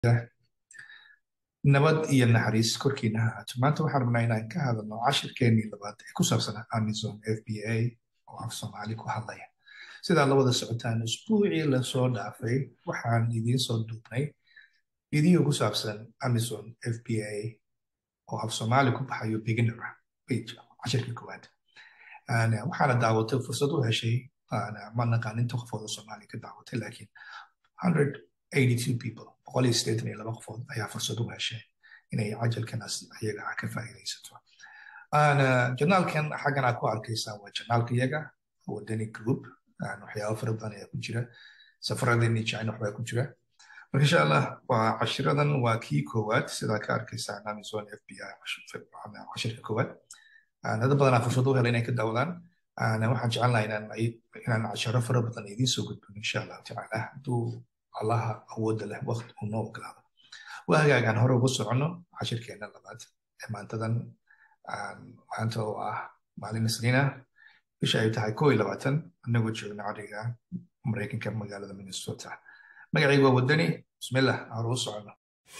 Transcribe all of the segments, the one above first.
nabad iyo naxariis korkiina ha ahaato maanta waxaan rabnaa inaan ka hadalno cashirkeenii labaad ee ku saabsan amazon f b a oo af soomaali ku hadlaya sidaa la wada socotaan usbuucii lasoo dhaafay waxaan idiin soo duubnay video ku saabsan amazon f b a oo af soomaali ku baxayo beginner page cashirka koowaad waxaana daawatay fursad u heshay ma naqaan inta qofooda soomaali ka daawatay laakiin 182 people boqol iyo sideetan iyo laba qofood ayaa fursad u heshay inay cajalkanaas iyaga ka faa'iidaysato janaalkan xaggan aad ku arkaysaa waa janaalka iyaga wadani group waxyaaba fara badan ayaa ku jira safaradeenii china waxbaa ku jira marka insha allah waa cashiradan waa kii koowaad sidaa ka arkaysaa amazon f b i cashirka koowaad dad badanaa fursad u hela inay ka daawadaan waxaan jecelnaha inaan casharo fara badan idiin soo gudbin insha allahu tacaala hadduu allaha awoodda leh waqti uu noo ogolaado waa hagaagaan hore ugu soconno cashirkeena labaad ee maantadan maanta oo ah maalin isniina bisha ay tahay koo iyo labaatan anagoo joogna cariga maraykanka magaalada minnesota magacaygu waa wadani bismillah hore u soconno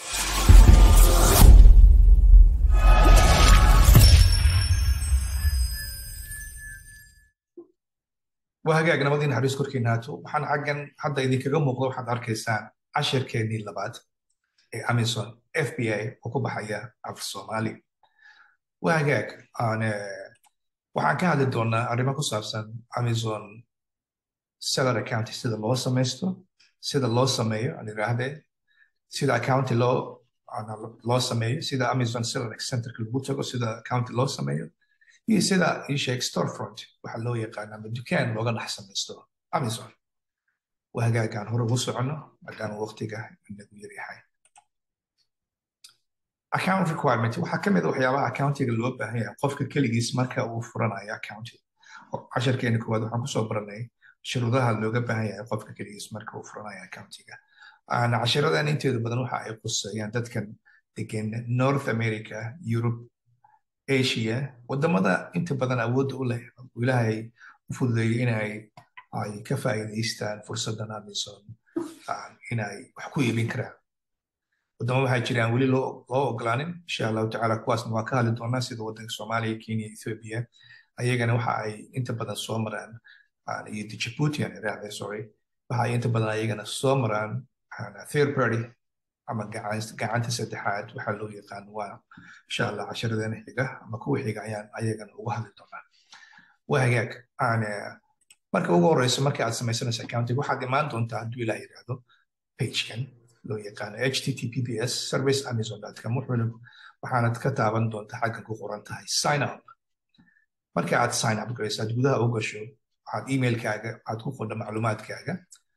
waa hagaag nabadii naxariis korkiina haato waxaan xaggan hadda idinkaga muuqdo waxaad arkaysaan cashirkeenii labaad ee amazon f b i oo ku baxaya af soomaali waa hagaag waxaan ka hadli doonaa arrimo ku saabsan amazon seller accounti sida loo samaysto sida loo sameeyo aan idhaahdee sida accounti loo loo sameeyo sida amazon seller centerka lagu tago sida accounti loo sameeyo iyo sida isheeg storefront waxa loo yaqaan ama dukaan looga dhex samaysto amazon waa hagaagaan hore ugu soconno maadaama waqtiga inagu yaryahay account requirement waxaa ka mid a waxyaabaha accountiga loo baahan yahay qofka keligiis marka uu furanayo accounti casharkeena koowaad waxaan kusoo baranay shuruudaha looga baahan yahay qofka keligiis marka uu furanayo accountiga cashiradan inteedu badan waxa ay quseeyaan dadkan degan north america europe asia wadamada inta badan awoodda u leh ilaahay u fududeeyey inay ay ka faa'iidaystaan fursadan amazon inay wax ku iibin karaan wadamo waxaa jiraan weli loo ogolaanin insha allahu tacaala kuwaasna waa ka hadli doonaa sida wadanka soomaaliya kenya ethiopia ayagana waxa ay inta badan soo maraan iyo djibouti aan iraahday sorry waxa ay inta badan ayagana soo maraan third party ama gacanta saddexaad waxaa loo yaqaan waa insha allah cashiradeena xiga ama kuwa xiga ayaan ayagana uga hadli doonaa waa hagaag marka ugu horeyso marka aad samaysanayso accounting waxaad imaan doontaa hadduu ilaah yidhaahdo pagekan loo yaqaano https service amazon.com wuxuuna waxaanad ka taaban doontaa xaggan ku qoran tahay sign up marka aad sign up garayso aad gudaha u gasho waxaad emailkaaga aad ku qodho macluumaadkaaga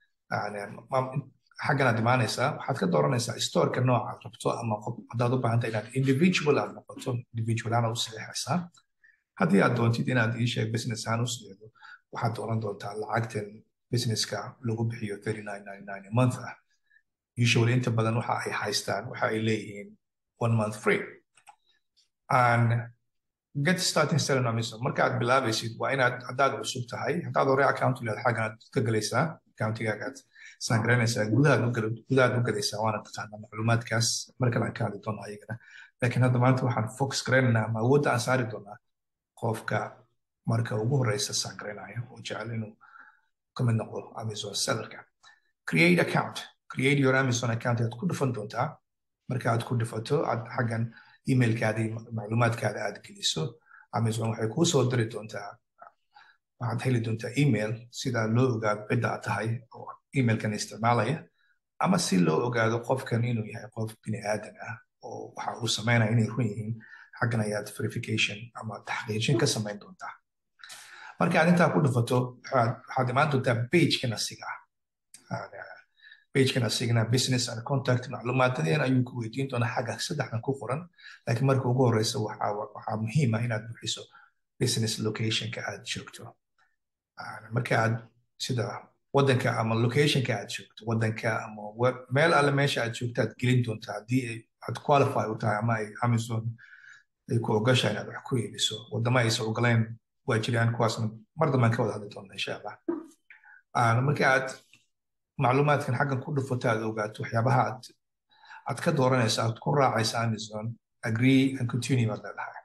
xaggan aad imaanaysaa waxaad ka dooranaysaa storeka nooca aad rabto ama haddaad u baahanta inaad individual aad noqoto individual ahaan u saxiixaysaa haddii aad doontid inaad ii sheeg business ahaan u saxiixdo waxaad dooran doontaa lacagtan businesska lagu bixiyo a month ah usually inta badan waxa ay haystaan waxa ay leeyihiin one month free and get starting selling amazon marka aad bilaabaysid waa inaad haddaad cusub tahay haddaad hore account leed xaggan aad ka galaysaa accountigaagaad saangaraynaysaa gudahaad gudahaad u galaysaa waana taqaanaa macluumaadkaas markale aan ka hadli doonaa ayagana laakiin hadda maanta waxaan focus garaynaynaa ama awoodda aan saari doonaa qofka marka ugu horeysa saangaraynaya oo jecel inuu ka mid noqdo amazon sellerka create account create your amazon account aad ku dhufan doontaa marka aad ku dhufato aad xaggan emailkaada iyo macluumaadkaada aad geliso amazon waxay kuu soo diri doontaa waxaad heli doontaa email sida loo ogaado cidda aad tahay oo emailkan isticmaalaya ama si loo ogaado qofkan inuu yahay qof bini aadan ah oo waxa uu sameynaya inay run yihiin xaggan ayaad verification ama taxqiijin ka samayn doontaa marka aad intaa ku dhufato waxaad imaan doontaa pagekan asiga ah pagekan asigana business and contact macluumaadadeen ayuu ku weydiin doonaa xagga saddexdan ku qoran laakiin marka ugu horeysa waxaa muhiim ah inaad buxiso business locationka aad joogto marka aad sida wadanka ama locationka aad joogto wadanka ama meel alle meesha aad joogto aad gelin doontaa haddii aad qualify u tahay ama ay amazon ay ku ogashaa inaad wax ku iibiso wadamo aysan ogoleen waa jiraan kuwaasna mar dambaan ka wada hadli doona insha allah marka aad macluumaadkan xaggan ku dhufato aad ogaato waxyaabaha aad aad ka dooranaysa aad ku raacaysa amazon agree and continue baad leedahay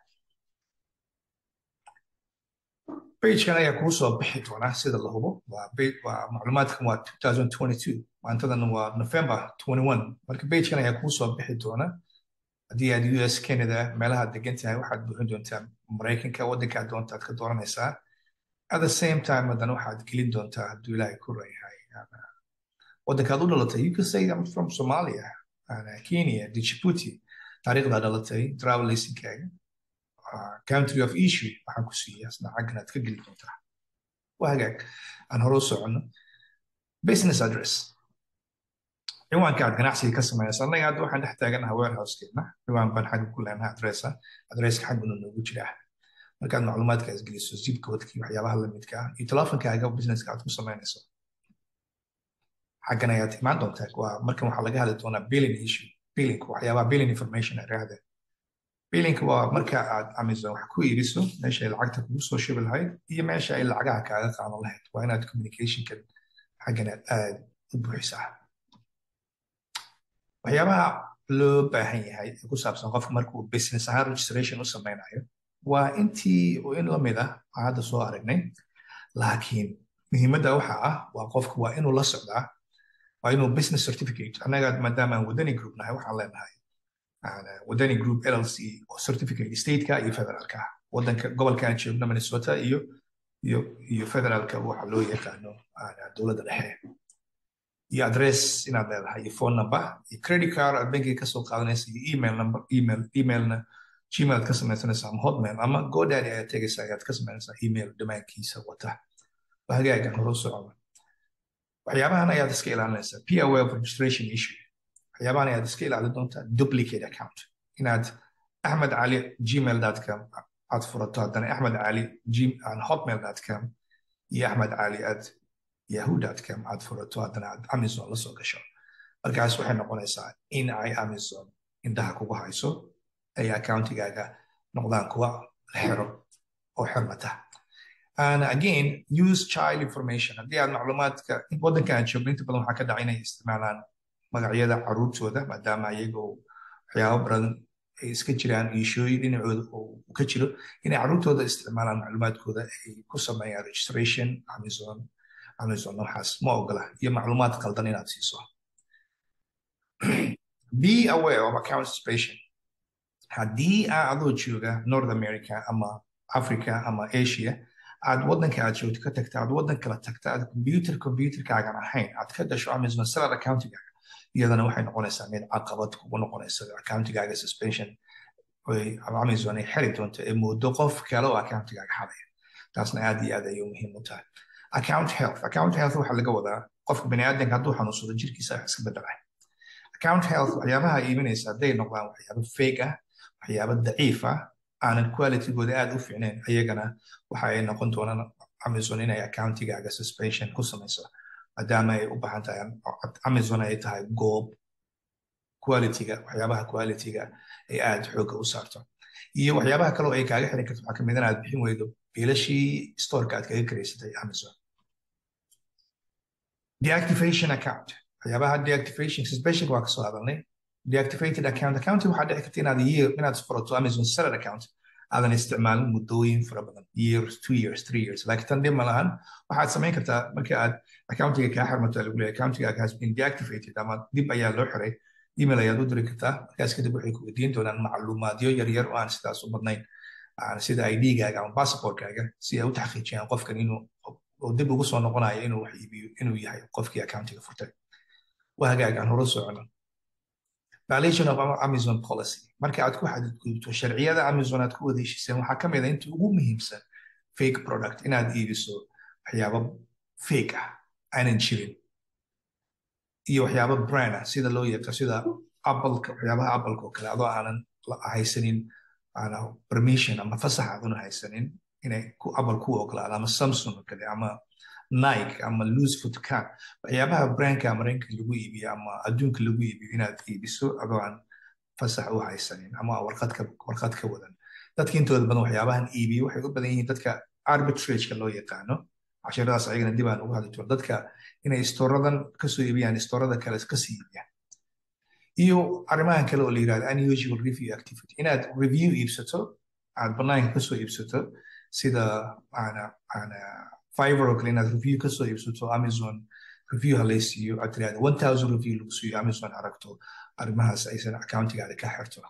pagekan ayaa kuu soo bixi doona sida la hubo waa macluumaadkan waa 2022 maantadan waa november 21 marka pagekan ayaa kuu soo bixi doona haddii aad us canada meelahaad degan tahay waxaad buuxin doontaa maraykanka waddankaad doonta aad ka dooranaysaa at the same time haddana waxaad gelin doontaa hadduu ilaahay ku rayahay waddankaad u dhalatay you can say I'm from Somalia Kenya Djibouti taariikhdaa dhalatay travel licenskaaga country of issue waxaan ku siiya asna xaggan aad ka geli doontaa waa hagaag aan hore u soconno business address ciwaanka aad ganacsiga ka sameynaysa annaga hadda waxaan dhex taaganaha warehousekeena ciwaan baan xagga ku leenaha adressa adresska xagguna noogu jiraa markaad macluumaadkaas geliso zip codekii waxyaabaha lamidka ah iyo telefonkaaga businesska aad ku samaynayso xaggan ayaad imaan doontaa waa markan waxaa laga hadli doonaa billing issue billing waxyaabaha billing information araahda billing waa marka aad amazon wax ku iibiso meesha ay lacagta kugu soo shubi lahayd iyo meesha ay lacagaha kaaga qaadan lahayd waa inaad communicationkan xaggan aad aad u buuxisaa waxyaabaha loo baahan yahay ee ku saabsan qofka markuu business ahaan registration u sameynayo waa intii in lamid ah aan hadda soo aragnay laakiin muhiimadda waxa ah waa qofka waa inuu la socdaa waa inuu business certificate annaga maadaama aan wadani group nahay waxaan leenahay wadani group llc oo certificate stateka iyo federaalka wadanka gobolka aan joogno minnesota iyo iyo iyo federaalka waxa loo yaqaano dowladda dhexe iyo address inaad leedahay iyo phone number iyo credit card aad bankiga kasoo qaadanaysa iyo email number email emailna gmail aad ka samaysanaysa ama hotmail ama godaddy ayaad tegaysa ayaad ka samaynaysaa email dhammaankiisa wata waa hagaagan hore u socda waxyaabahan ayaad iska ilaalinaysaa p aware of registration issue waxyaabahan ayaad iska ilaalin doontaa duplicate account inaad axmed cali gmail.com aad furato haddana axmed cali hotmail.com iyo axmed cali at yahoo.com aad furato haddana aad amazon la soo gasho markaas waxay noqonaysaa in ay amazon indhaha kugu hayso ay accountigaaga noqdaan kuwa la xiro oo xirmata and again use child information haddii aad macluumaadka waddanka aan joogno inta badan waxaa ka dhaca inay isticmaalaan magacyada caruurtooda maadaama iyagoo waxyaabo badan ay iska jiraan iishooyin dhinacooda uu ka jiro inay caruurtooda isticmaalaan macluumaadkooda ay ku sameeyaan registration amazon amazon waxaas ma ogola iyo macluumaad qaldan inaad siiso be aware of account participation haddii aa adoo jooga north america ama africa ama asia aad waddanka aad joogto ka tagta aad waddan kala tagta aad computer computerkaagan ahayn aad ka gasho amazon seller accountigaaga iyadana waxay noqonaysaa mid caqabad kugu noqonaysa accountigaaga suspension amazon ay xiri doonto ee muddo qof kale oo accountigaaga xadaya taasna aad iyo aad ayay muhiim u tahay account health account health waxaa laga wadaa qofka baniaadanka hadduu xanuunsado jirkiisa wax iska bedelay account health waxyaabaha iibinaysa hadday noqdaan waxyaabo fake ah waxyaabo daciif ah aanan qualitygooda aad u fiicnayn ayagana waxa ay noqon doonaan amazon inay accountigaaga suspension ku samayso maadaama ay u baahan tahay amazon ay tahay goob qualityga waxyaabaha qualityga ay aad xoogga u saarto iyo waxyaabaha kaleo ay kaaga xiran karto waxaa kamid in aad bixin weydo biilashii storeka aad kaga karaysatay amazon deactivation account waxyaabaha deactivation suspension waa kasoo hadalnay deactivated account account waxaa dhici karta inaad year inaad furato amazon seller account aadan isticmaalin muddooyin fara badan years two years three years laakiin tan dhib ma lahan waxaad samayn kartaa marka aad accountiga kaa xirmato lagu leeyahay accountigaaga has been deactivated ama dib ayaa loo xiray email ayaad u diri kartaa markaas kadib waxay ku weydiin doonaan macluumaadyo yaryar oo aan sidaas u badnayn sida ID-gaaga ama passportkaaga si ay u taxqiijiyaan qofkan inuu dib ugu soo noqonayo inuu wax iibiyo inuu yahay qofkii accountiga furtay waa hagaag aan hore socono violation of amazon policy marka aad ku xadgudubto sharciyada amazon aad ku wada heshiiseen waxaa ka mid a inta ugu muhiimsan fake product inaad iibiso waxyaabo fake ah aanan jirin iyo waxyaabo brand ah sida loo yaqaan sida appleka waxyaabaha appleka oo kale adoo aanan haysanin permission ama fasax aadan haysanin inay apple ku ogolaado ama samsung oo kale ama nike ama loose foot can waxyaabaha brandka maraykanka lagu iibiyo ama adduunka lagu iibiyo inaad iibiso adoo aan fasax u haysanin ama warqadka warqad ka wadan dadka intooda badan waxyaabahan iibiyo waxay u badan yihiin dadka arbitrageka loo yaqaano cashiradaas ayagana dib aan ugu hadli doono dadka inay istooradan kasoo iibiyaan istoorada kale kasii iibiyaan iyo arrimahan kale oo la yirahdo unusual review activity inaad review iibsato aad banaanka kasoo iibsato sida fiver oo kale inaad review kasoo iibsato amazon review halaysiiyo aad tirahdo one thousand review lagu siiyo amazon aragto arrimahaas aysan accountigaada ka xirto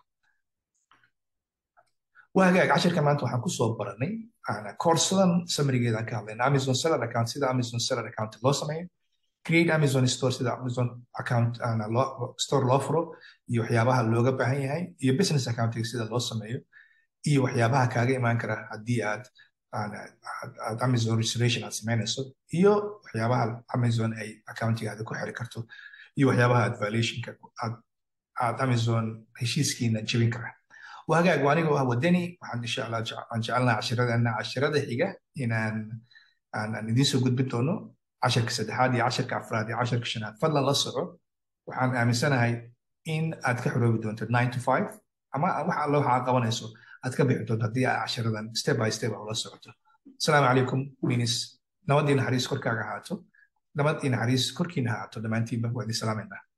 waa hagaag cashirka maanta waxaan kusoo baranay koorsadan samrigeedaan ka hadlayna amazon seller account sida amazon seller account loo sameeyo create amazon store sida amazon account store loo furo iyo waxyaabaha looga baahan yahay iyo business accounting sida loo sameeyo iyo waxyaabaha kaaga imaan kara haddii aad aad amazon registration aad samaynayso iyo waxyaabaha amazon ay accountigaada ku xiri karto iyo waxyaabaha aad violationka aad aad amazon heshiiskiina jebin kara وهاجاج وانيga waa wadani waxaan insha allah aan jecelnaha cashiradeenna cashirada xiga inaan aan idiin soo gudbin doono casharka saddexaad iyo casharka afraad iyo casharka shanaad fadlan la soco waxaan aaminsanahay in aad ka xoroobi doonto nine to five ama wax alla waxaa qabanayso aad ka bixi doonto haddii aad cashiradan step by step ula socoto asalaamu calaykum minis nabadii naxariis korkaaga ahaato nabad iyo naxariis korkiina ahaato dhammaantiinba waa idin salaamayna